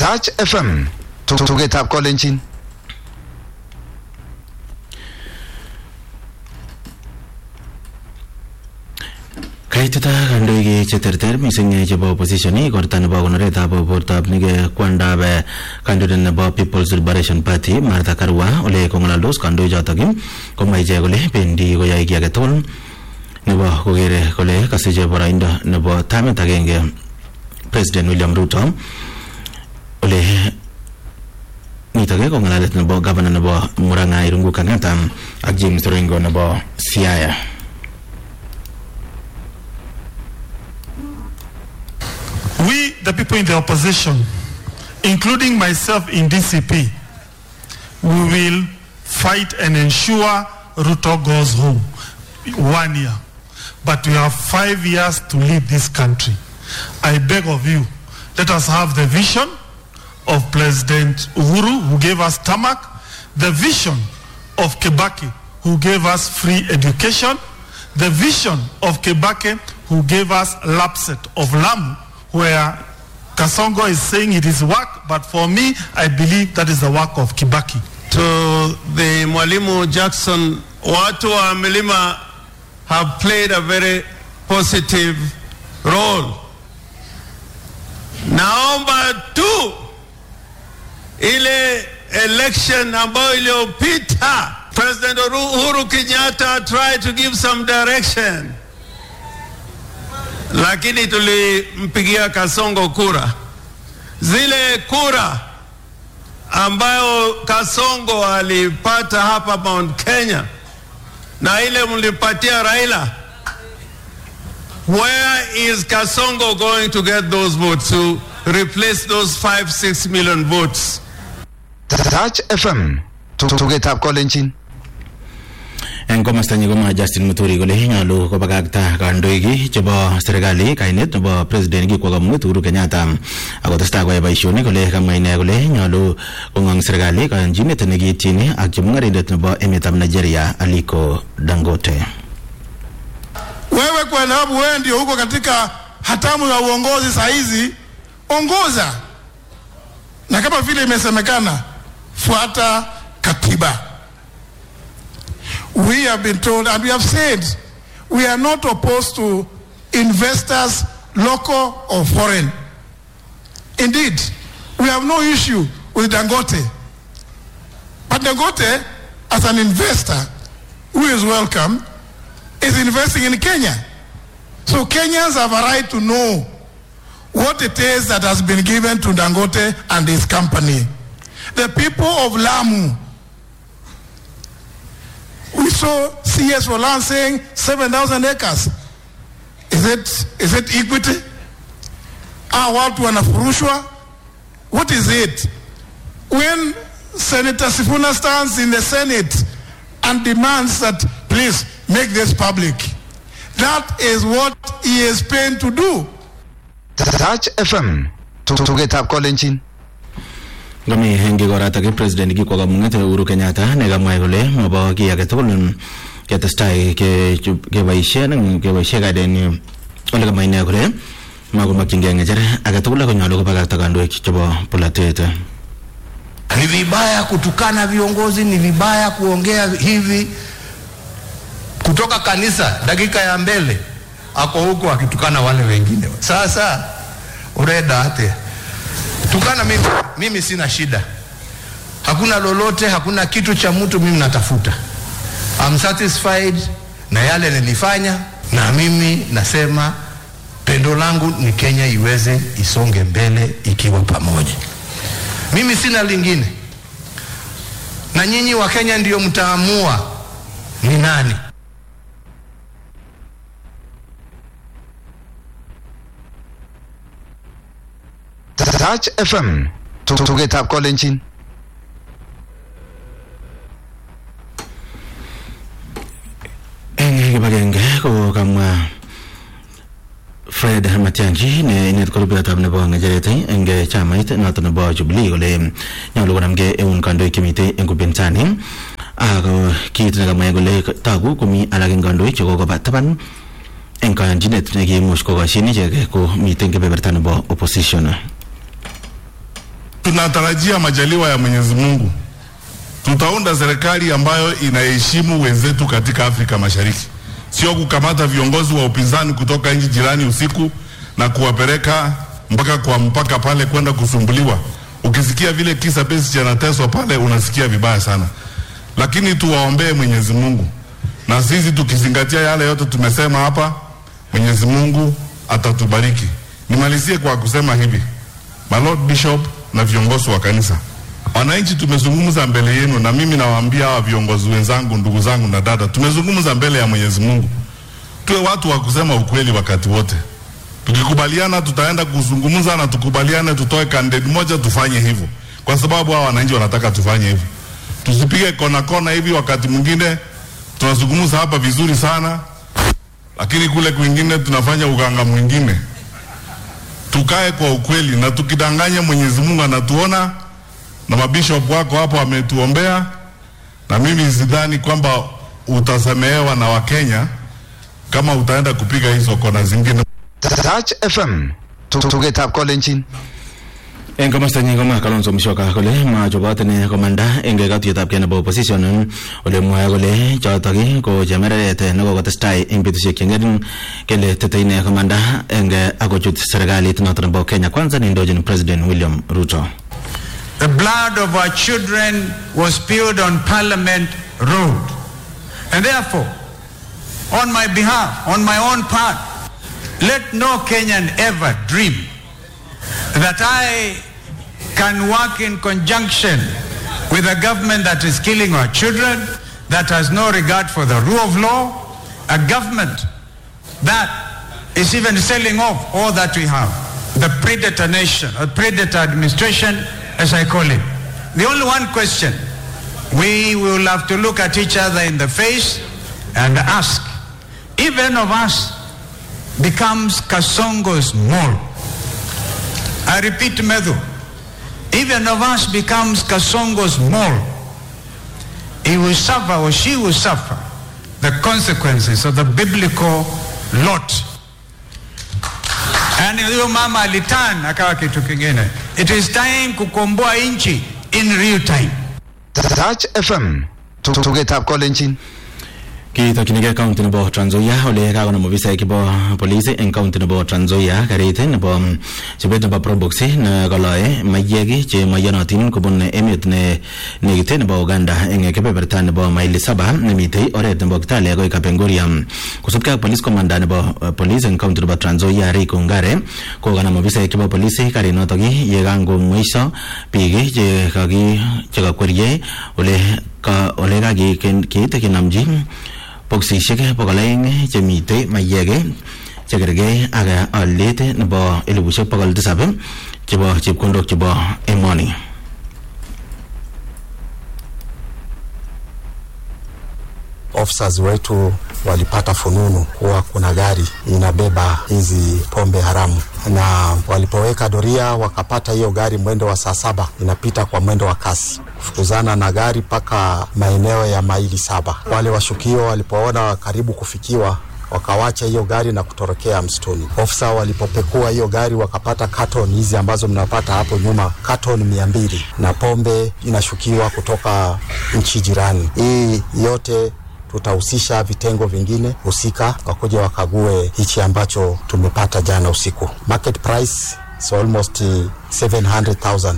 Touch FM tugetab kolenjin kaitita kandoik cheterter mising chebo opposition igorta nebo konoretab bortab nige kwandab kandoindet nebo People's Liberation Party Martha Karua ole kong'alaldos kandoichotok komwa ichek kole bendi koyoe kiy age tugul nebo kokere kole kasiche boroindo nebo tamit agenge President William Ruto ole nitok ko ng'alalet nebo gavana nebo Murang'a Irungu Kang'ata ak James Orengo nebo Siaya We, the people in the opposition, including myself in DCP, we will fight and ensure Ruto goes home one year. But we have five years to lead this country. I beg of you, let us have the vision of President Uhuru, who gave us tarmac, the vision of Kebaki, who gave us free education, the vision of Kebake, who gave us Lapset of Lamu, where Kasongo is saying it is work, but for me, I believe that is the work of Kibaki. To the Mwalimu Jackson, watu wa Milima have played a very positive role. Naomba tu ile election ambayo iliyopita President Uhuru Kenyatta tried to give some direction, lakini tulimpigia Kasongo kura. Zile kura ambayo Kasongo alipata hapa Mount Kenya na ile mlipatia Raila, where is Kasongo going to get those votes to replace those five, six million votes? Touch FM tugetab kolenjin eng komastanyi komwa Justin Muturi kole nyolu kobakakta kandoik chebo serikali kainet nebo president kikwo kamung'et Uhuru Kenyatta akotestai koyai boisionik kole kamwa ine kole nyolu kong'ong serikali kayanchinet nekiityin ak chemung'arindet nebo emetab Nigeria Aliko Dangote. Wewe kwa sababu wewe ndio huko katika hatamu ya uongozi saa hizi, ongoza, na kama vile imesemekana, fuata katiba. We have been told and we have said we are not opposed to investors, local or foreign. Indeed, we have no issue with Dangote. But Dangote, as an investor who is welcome, is investing in Kenya. So Kenyans have a right to know what it is that has been given to Dangote and his company. The people of Lamu, we saw CS for land saying 7,000 acres. Is it, is it equity? Are watu wanafurushwa? What is it? When Senator Sifuna stands in the Senate and demands that please make this public, that is what he is paid to do. Touch FM tugetab kolenjin Ngami eng ikoratak president kikwo kamung'et Uhuru Kenyatta nekamwa kole mabo kiy age tugul ketestai keboisien keboisie kadenyi ole kamwa ine kole makomakchingei ng'echer age tugul akonyolu kobakakta kandoik chebo polatet Ni vibaya kutukana viongozi, ni vibaya kuongea hivi. Kutoka kanisa dakika ya mbele ako huko akitukana wale wengine. Sasa ureda ate tukana mimi, mimi sina shida, hakuna lolote, hakuna kitu cha mtu mimi natafuta. I'm satisfied na yale nilifanya, na mimi nasema pendo langu ni Kenya iweze isonge mbele ikiwa pamoja. Mimi sina lingine, na nyinyi wa Kenya ndio mtaamua ni nani. Touch FM tugetab kolenjin eng kibagenge ko kamwa Fred Matiang'i ne inet ko rubetab nebo ng'echeret eng chamait noto nebo Jubilee kole nyolu konamgei eun kandoik chemitei eng upinzani ak kit nekamwa kole togu komi alak eng kandoik chekokoba taban eng kayanchinet nekiimuch kokoshin ichek ko mitei kebeberta nebo opposition Tunatarajia majaliwa ya Mwenyezi Mungu, tutaunda serikali ambayo inaheshimu wenzetu katika Afrika Mashariki, sio kukamata viongozi wa upinzani kutoka nchi jirani usiku na kuwapeleka mpaka kwa mpaka pale kwenda kusumbuliwa. Ukisikia vile kisa pesi chanateswa pale, unasikia vibaya sana, lakini tuwaombee Mwenyezi Mungu, na sisi tukizingatia yale yote tumesema hapa, Mwenyezi Mungu atatubariki. Nimalizie kwa kusema hivi, my Lord Bishop na viongozi wa kanisa, wananchi tumezungumza mbele yenu, na mimi nawaambia hawa viongozi wenzangu, ndugu zangu na dada, tumezungumza mbele ya Mwenyezi Mungu. Tuwe watu wa kusema ukweli wakati wote. Tukikubaliana tutaenda kuzungumza na tukubaliane, tutoe candidate moja, tufanye hivyo, kwa sababu hawa wananchi wanataka tufanye hivyo. Tusipige kona kona hivi. Wakati mwingine tunazungumza hapa vizuri sana, lakini kule kwingine tunafanya uganga mwingine. Tukae kwa ukweli, na tukidanganya, Mwenyezi Mungu anatuona na mabishop wako hapo wametuombea, na mimi sidhani kwamba utasamehewa na Wakenya kama utaenda kupiga hizo kona zingine. Touch FM tugetab kolenjin eng komostanyi komwa kalonzo musyoka kole machobot ine komanda eng katuiyetab kei nebo opposition ole mwae kole chotok ko chemereret nekokotestai eng betusiek chengering kele tete ine komanda eng akochut serikalit noto nebo kenya kwanza neindochin president william ruto The blood of our children was spilled on Parliament Road. And therefore, on my behalf, on my own part, let no Kenyan ever dream that I can work in conjunction with a government that is killing our children, that has no regard for the rule of law, a government that is even selling off all that we have, the predator nation, or predator administration, as I call it. The only one question, we will have to look at each other in the face and ask, if any of us becomes Kasongo's mole, I repeat, Medu, if any of us becomes Kasongo's mole, he will suffer or she will suffer the consequences of the biblical lot. Yani huyo mama alitan akawa kitu kingine. It is time kukomboa nchi in real time. Touch FM tugetab kolenjin kitokchinigei county nebo Trans Nzoia ole kakonam ofisaek chebo police eng county nebo Trans Nzoia karit nebo mm, chobet nebo probox nekoloe maiyek che maiyonotin kobun emet ne nekit nebo Uganda eng kebeberta nebo maili saba nemitei oret nebo Kitale akoi Kapenguria kosubkei ak police commander nebo uh, police eng county nebo Trans Nzoia Rick Ongare kokanam ofisaek chebo police karinotok ye kangomweiso biik che kaki chekakwerie ole ka ole kakiit kinamchi boksisiek bokol aeng chemitei maiyek chekergei ak aliet nebo elibushek bokol tisab chebo chepkondok chebo emoni officers wetu walipata fununu kuwa kuna gari inabeba hizi pombe haramu, na walipoweka doria wakapata hiyo gari mwendo wa saa saba inapita kwa mwendo wa kasi, kufukuzana na gari mpaka maeneo ya maili saba. Wale washukiwa walipoona karibu kufikiwa wakawacha hiyo gari na kutorokea msituni. Ofisa walipopekua hiyo gari wakapata katon hizi ambazo mnapata hapo nyuma, katon mia mbili na pombe inashukiwa kutoka nchi jirani. Hii yote tutahusisha vitengo vingine husika wakuja wakague hichi ambacho tumepata jana usiku. Market price is almost uh, 700,000.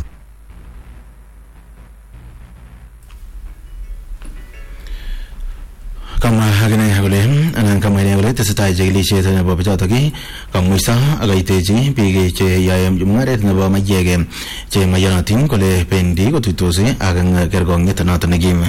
kamwa akine kole anan kamwa ine kole tesetai chikilisiet nebo bichotok kamwiso akaitechi biik che yoe mung'aret nebo maiyek che maiyonotin kole bendi kotuitos ak kerkong'et noto nekim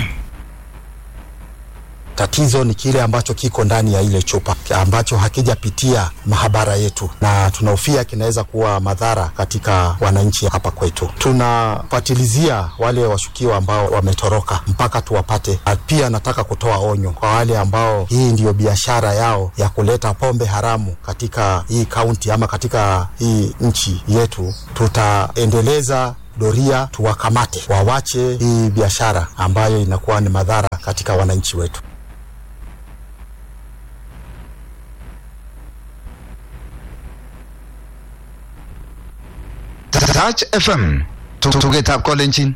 Tatizo ni kile ambacho kiko ndani ya ile chupa ambacho hakijapitia mahabara yetu, na tunahofia kinaweza kuwa madhara katika wananchi hapa kwetu. Tunafuatilizia wale washukiwa ambao wametoroka mpaka tuwapate. Na Pia nataka kutoa onyo kwa wale ambao hii ndiyo biashara yao ya kuleta pombe haramu katika hii kaunti ama katika hii nchi yetu. Tutaendeleza doria, tuwakamate, wawache hii biashara ambayo inakuwa ni madhara katika wananchi wetu. Touch FM tugetab kolenjin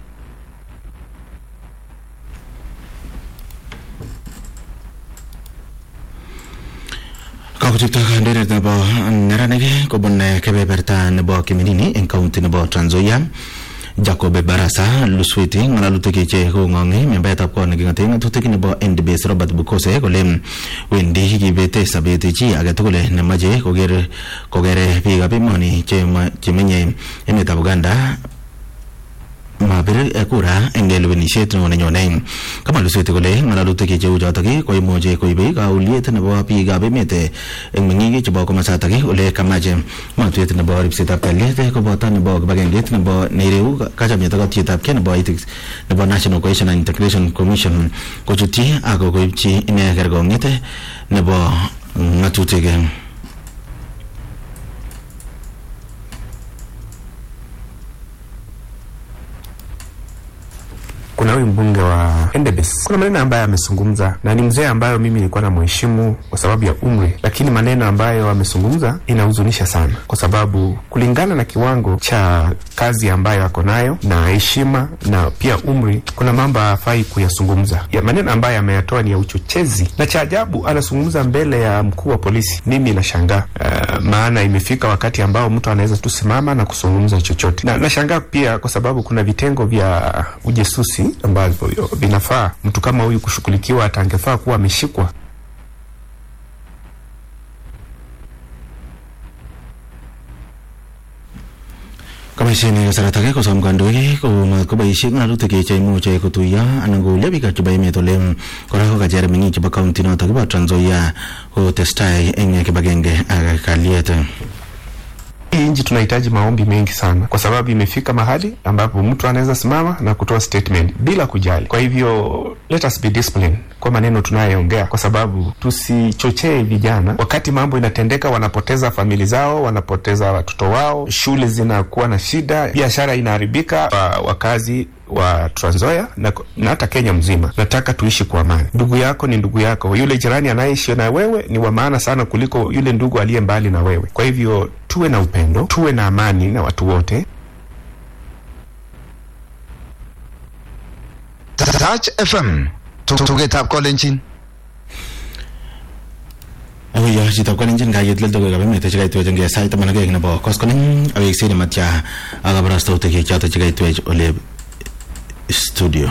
Kakochutto kandoindet nebo neranik kobun kebeberta nebo Kiminini eng kaunti nebo Trans Nzoia Jacob Barasa Luswiti ng'alalutik che kong'ong'i membaetab kot neking'ate ng'atutik nebo NDBS Robert Bukose kole wendi kibete sobet chi age tugul nemache koker kokere biikab emoni chemenye emetab Uganda mabir kura eng lewenisiet neo nenyone kama lusweti kole ng'alalutik cheu chotok koimuchi koibe kauliet nebo biikab emet eng meng'ik chebo komasatak ole kamache matwet nebo ripsetab kalyet koboto nebo kibagengeit nebo neireu kachamiet ak katietab nebo ethics nebo National Cohesion and Integration Commission kochutyi ak koibchi ine kerkong'et nebo ng'atutik kuna huyu mbunge wa Endebess, kuna maneno ambayo amezungumza na ni mzee ambayo mimi nilikuwa na mheshimu kwa sababu ya umri, lakini maneno ambayo amezungumza inahuzunisha sana, kwa sababu kulingana na kiwango cha kazi ambayo ako nayo na heshima na pia umri, kuna mambo hafai kuyazungumza. Ya maneno ambayo ameyatoa ni ya uchochezi, na cha ajabu anazungumza mbele ya mkuu wa polisi. Mimi nashangaa uh, maana imefika wakati ambao mtu anaweza tu simama na kuzungumza chochote, na nashangaa pia kwa sababu kuna vitengo vya ujesusi ambavyo vinafaa mtu kama huyu kushughulikiwa, hata angefaa kuwa ameshikwa. Kaboisien kasarta age kosom kandoik komat koboisie ng'alalutik cheimuche kotuiyo anan koulyo biik chebo emet ole kora kokacher meng'ik chebo kaunti notok bo Trans Nzoia kotestai eng kibagenge ak kalyet. Hii nchi tunahitaji maombi mengi sana, kwa sababu imefika mahali ambapo mtu anaweza simama na kutoa statement bila kujali. Kwa hivyo let us be disciplined kwa maneno tunayoongea, kwa sababu tusichochee vijana wakati mambo inatendeka, wanapoteza famili zao, wanapoteza watoto wao, shule zinakuwa na shida, biashara inaharibika, wa- wakazi wa Trans Nzoia na, na hata Kenya mzima. Nataka tuishi kwa amani. Ndugu yako ni ndugu yako, yule jirani anayeishi na wewe ni wa maana sana kuliko yule ndugu aliye mbali na wewe. Kwa hivyo tuwe na upendo, tuwe na amani na watu wote. Touch FM tugetab kolenjin Akoyo chitab kalenjin kayet logoiwekab emet chekaitwech eng sait taman ak aeng nebo koskoleng aweksen nematya ak kabarastautik chotok chekaitwech ole studio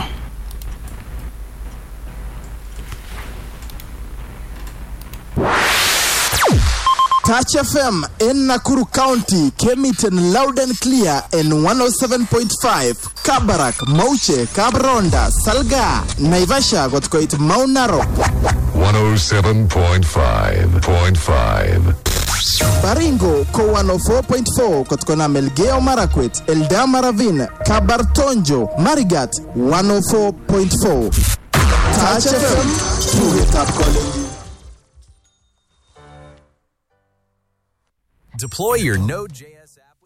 Touch FM in Nakuru County came it in loud and clear in 107.5 Kabarak, Mauche, Kabronda, Salga, Naivasha got quite Mount Narok, 107.5.5. Baringo ko 104.4 kutokana Melgeo Marakwet, Eldama Ravine, Kabartonjo, Marigat 104.4. Touch FM, tuget up calling. Deploy your Node.js app